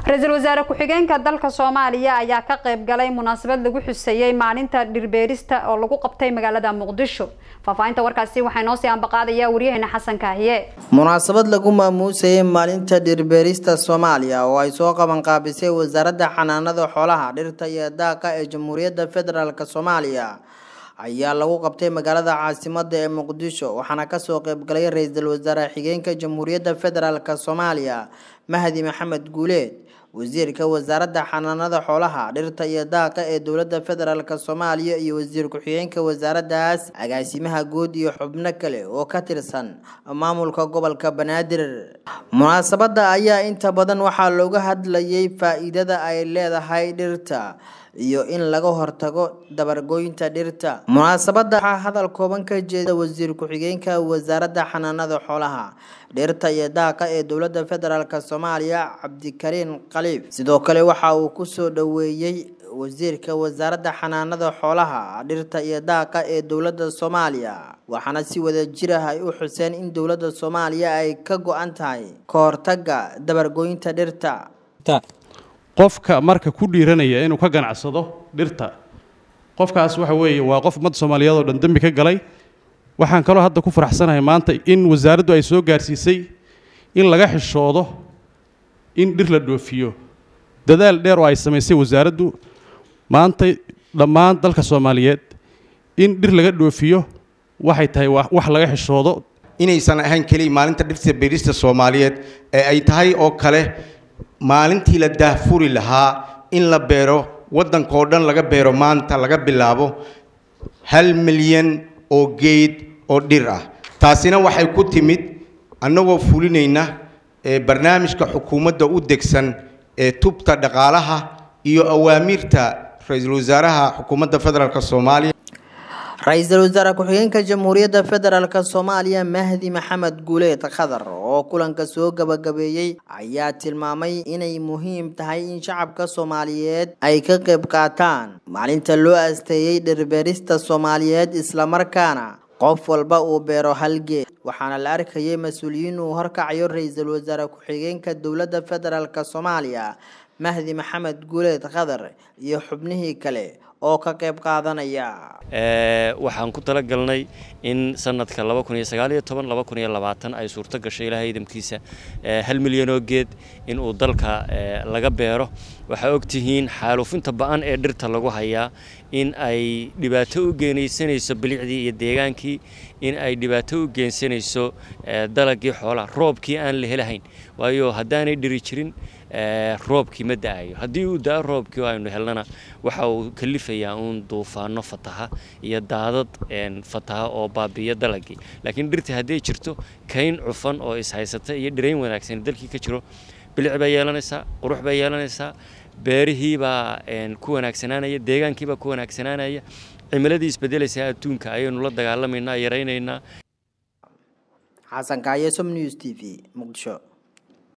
ra-iisul wasaare ku-xigeenka dalka soomaaliya ayaa ka qayb galay munaasabad lagu xuseeyey maalinta dhirbeerista oo lagu qabtay magaalada muqdisho faahfaahinta warkaasi waxaa inoo sii ambaqaadaya waryaheena xasan kaahiye munaasabad lagu maamuusayay maalinta dhirbeerista soomaaliya oo ay soo qabanqaabisay wasaaradda xanaanada xoolaha dhirta iyo daaqa ee jamhuuriyadda federaalk soomaaliya ayaa lagu qabtay magaalada caasimada ee muqdisho waxaana kasoo qeybgalay ra-iisul wasaare xigeenka jamhuuriyadda federaalk soomaaliya mahdi maxamed guuleed wasiirka wasaaradda xanaanada xoolaha dhirta iyo daaqa ee dowladda federaalk soomaaliya iyo wasiir ku-xigeenka wasaaraddaas agaasimaha guud iyo xubno kale oo ka tirsan maamulka gobolka banaadir munaasabadda ayaa inta badan waxaa looga hadlayay faa-iidada ay leedahay dhirta iyo in laga hortago dabargoynta dhirta munaasabadda waxaa hadal kooban ka jeeda wasiir ku-xigeenka wasaaradda xanaanada xoolaha dhirta iyo daaqa ee dowladda federaalk soomaaliya cabdikariin khaliif sidoo kale waxa uu kusoo dhoweeyey wasiirka wasaaradda xanaanada xoolaha dhirta iyo daaqa ee dowladda soomaaliya waxaana si wada jir ah ay u xuseen in dowladda soomaaliya ay ka go-an tahay ka hortaga dabargoynta dhirta qofka marka ku dhiiranaya inuu ka ganacsado dhirta qofkaas waxa weeye waa qof ummadda soomaaliyeed oo dhan dembi ka galay waxaan kaloo hadda ku faraxsanahay maanta in wasaaraddu ay soo gaarsiisay in laga xishoodo in dhir la dhoofiyo dadaal dheer oo ay samaysay wasaaraddu maanta dhammaan dalka soomaaliyeed in dhir laga dhoofiyo waxay tahay wax laga xishoodo inaysan ahayn keliya maalinta dhirta beerista soomaaliyeed ee ay tahay oo kale maalintii la daahfuri lahaa in la beero waddankao dhan laga beero maanta laga bilaabo hal milyan oo geed oo dhir ah taasina waxay ku timid annagoo fulinayna ee barnaamijka xukuumadda u degsan ee tubta dhaqaalaha iyo awaamiirta ra-iisul wasaaraha xukuumadda federaalk soomaaliya ra-iisul wasaare ku-xigeenka jamhuuriyadda federaalk soomaaliya mahdi maxamed guuleed khadar oo kulanka soo gabagabeeyey ayaa tilmaamay inay muhiim tahay in shacabka soomaaliyeed ay ka qayb qaataan maalinta loo asteeyey dhirbeerista soomaaliyeed islamarkaana qof walba uu beero halgeed waxaana la arkayay mas-uuliyiin uu horkacayo ra-iisul wasaare ku-xigeenka dowladda federaalk soomaaliya mahdi maxamed guuleed khadar iyo xubnihii kale oo ka qayb qaadanaya waxaan ku talagalnay in sanadka ay suurto gasho ilahay idamkiisa hal milyanoo geed in uu dalka laga beero waxaa ogtihiin xaaluufinta ba-an ee dhirta lagu hayaa in ay dhibaato u geenaysanayso bilicdii iyo deegaankii in ay dhibaato u geensanayso dalagii xoolaha roobkii aan la helahayn waayo haddaanay dhiri jirin roobkii ma da-ayo haddii uu da-o roobkii oo aynu helnana waxa uu kalifayaa uun duufaano fataha iyo daadad fataha oo baabiiya dalagii laakiin dhirta hadday jirto kayn cufan oo ishaysata iyo dhirayn wanaagsan dalkii ka jiro bilic bay yeelanaysaa qurux bay yeelanaysaa beerihii baa ku wanaagsanaanaya deegaankii baa ku wanaagsanaanaya cimiladii isbedelaysaa adduunka ayaynu la dagaalamaynaa yaraynaynaa xasan kaaye som news t v muqdisho